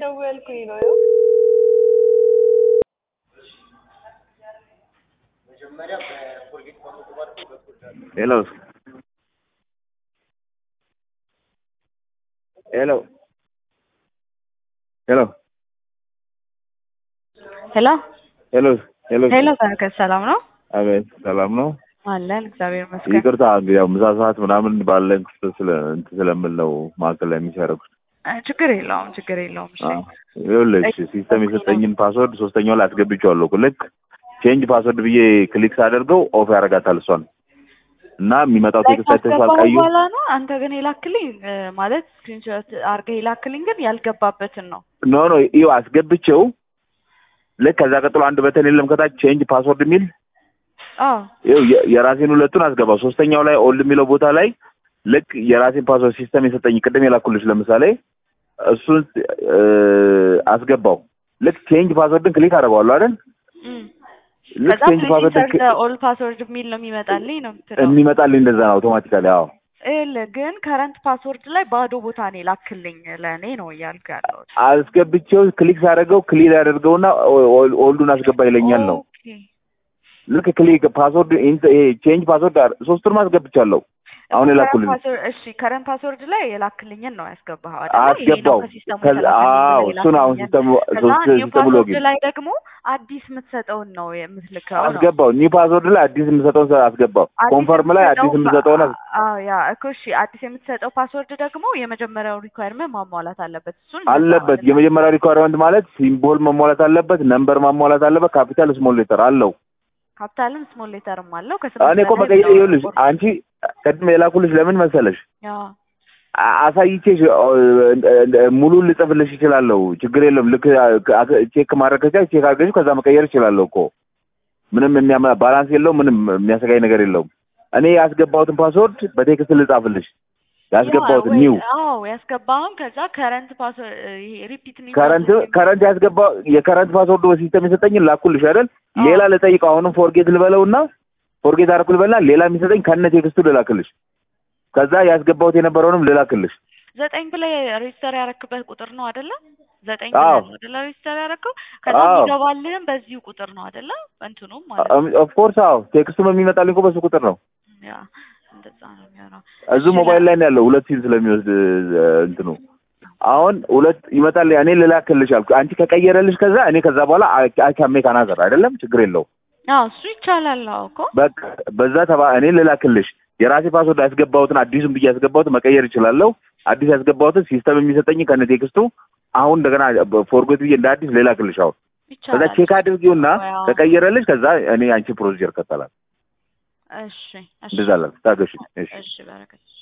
እየደወልኩኝ ነው። ሄሎ ሄሎ ሄሎ ሄሎ ሄሎ ሄሎ ሄሎ፣ በረከት ሰላም ነው አቤት ሰላም ነው አለን። እግዚአብሔር ይመስገን። ይቅርታ እንግዲህ ያው ምሳ ሰዓት ምናምን ባለን ክፍል ስለ እንትን ስለምል ነው ማዕከል ላይ የሚሰረኩት እ ችግር የለውም ችግር የለውም። እሺ ይኸውልሽ ሲስተም የሰጠኝን ፓስወርድ ሶስተኛው ላይ አስገብቼዋለሁ እኮ ልክ ቼንጅ ፓስወርድ ብዬ ክሊክ ሳደርገው ኦፍ ያደርጋታል እሷን እና የሚመጣው ቴክስት አይተሽዋል ካስገባሁ ቀዩ በኋላ ነው አንተ ግን የላክልኝ እ ማለት ስክሪንሾት አድርገህ የላክልኝ ግን ያልገባበትን ነው። ኖ ኖ ይኸው አስገብቼው ልክ ከዛ ቀጥሎ አንድ በተን የለም ከታች ቼንጅ ፓስወርድ የሚል አዎ ይኸው የ- የራሴን ሁለቱን አስገባው ሶስተኛው ላይ ኦልድ የሚለው ቦታ ላይ ልክ የራሴን ፓስወርድ ሲስተም የሰጠኝ ቅድም የላኩልሽ ለምሳሌ እሱን እ አስገባው ልክ ቼንጅ ፓስወርድን ክሊክ አደርገዋለሁ አይደል እም። ልክ ከዛ ቼንጅ ፓስወርድን ኢንሰርት ኦል ፓስወርድ የሚል ነው የሚመጣልኝ ነው የምትለው። የሚመጣልኝ እንደዛ ነው አውቶማቲካሊ አዎ ይኸውልህ ግን ከረንት ፓስወርድ ላይ ባዶ ቦታ ነው የላክልኝ ለእኔ ነው እያልኩ ያለሁት። አስገብቼው ክሊክ ሳደርገው ክሊል ያደርገውና ኦ- ኦ- ኦልዱን አስገባ ይለኛል ነው ኦኬ። ልክ ክሊክ ፓስወርድ ኢንተ- ይሄ ቼንጅ ፓስወርድ አር- ሶስቱንም አስገብቻለሁ አሁን ከረንት የላኩልኝ ፓስወርድ- እሺ ከረንት ፓስወርድ ላይ የላክልኝን ነው ያስገባኸው አይደል? አስገባው ከዛ አዎ እሱን አሁን ሲስተሙ ሶስት ሲስተሙ ሎጊን ላይ ደግሞ አዲስ የምትሰጠውን ነው የምትልከው ነው። አስገባው ኒው ፓስወርድ ላይ አዲስ የምሰጠውን ሰ- አስገባው አዲስ ኮንፈርም ላይ አዲስ የምትሰጠው የምሰጠውን አ- አዎ ያ እኮ እሺ አዲስ የምትሰጠው ፓስወርድ ደግሞ የመጀመሪያው ሪኳየርመንት ማሟላት አለበት። እሱን አለበት የመጀመሪያ ሪኳርመንት ማለት ሲምቦል መሟላት አለበት ነምበር ማሟላት አለበት ካፒታል ስሞል ሌተር አለው ካፒታልም ስሞል ሌተርም አለው። እኔ እኮ መቀየር ይኸውልሽ አንቺ ቅድም የላኩልሽ ለምን መሰለሽ አ- አሳይቼሽ እ- ሙሉን ልጽፍልሽ ይችላለሁ ችግር የለም ልክ አ- ቼክ ማድረግ ከቻልሽ ቼክ አድርገሽ ከዛ መቀየር ይችላለሁ እኮ ምንም የሚያመ ባላንስ የለውም ምንም የሚያሰጋኝ ነገር የለውም እኔ ያስገባሁትን ፓስወርድ በቴክስት ልጻፍልሽ ያስገባሁትን ኒው አዎ ያስገባውን ከዛ ከረንት ፓስወርድ ይሄ ሪፒት ሚ ከረንት ከረንት ያስገባው የከረንት ፓስወርድ በሲስተም የሰጠኝን ላኩልሽ አይደል አዎ። ሌላ ልጠይቀው አሁንም ፎርጌት ልበለውና ፎርጌት አደረኩ ልበልና ሌላ የሚሰጠኝ ከነ ቴክስቱ ልላክልሽ ከዛ ያስገባሁት የነበረውንም ልላክልሽ ዘጠኝ ብለህ ሬጅስተር ያረክበት ቁጥር ነው አይደለ? ዘጠኝ አዎ። ብለህ ነው አይደለ ሬጅስተር ያረከው? ከዛ አዎ። የሚገባልህም በዚሁ ቁጥር ነው አይደለ? እንትኑም ማለት ነው። ኦፍኮርስ አዎ ቴክስቱም የሚመጣልኝ እኮ በሱ ቁጥር ነው ያ እንደዛ ነው የሚሆነው። እዚሁ እሺ፣ ሞባይል ላይ ነው ያለው ሁለት ሲም ስለሚወስድ እ፣ እንትኑ አሁን ሁለት ይመጣል እኔ ልላክልሽ አልኩ አንቺ ከቀየረልሽ ከዛ እኔ ከዛ በኋላ አካሜ ካናዘር አይደለም ችግር የለው አዎ እሱ ይቻላል። አዎ እኮ በቃ በዛ ተባ እኔ ልላክልሽ የራሴ ፓስወርድ ያስገባሁትን አዲሱን ብዬ ያስገባሁትን መቀየር እችላለሁ አዲስ ያስገባሁትን ሲስተም የሚሰጠኝ ከነ ቴክስቱ አሁን እንደገና ፎርጎት ብዬ እንደ አዲስ ልላክልሽ አሁን ከዛ ይቻላል። ቼክ አድርጊውና አዎ። ከቀየረልሽ ከዛ እኔ አንቺ ፕሮሲጀር ከተላል እሺ እሺ እንደዛ ላል ታገሽ እሺ እሺ በረከት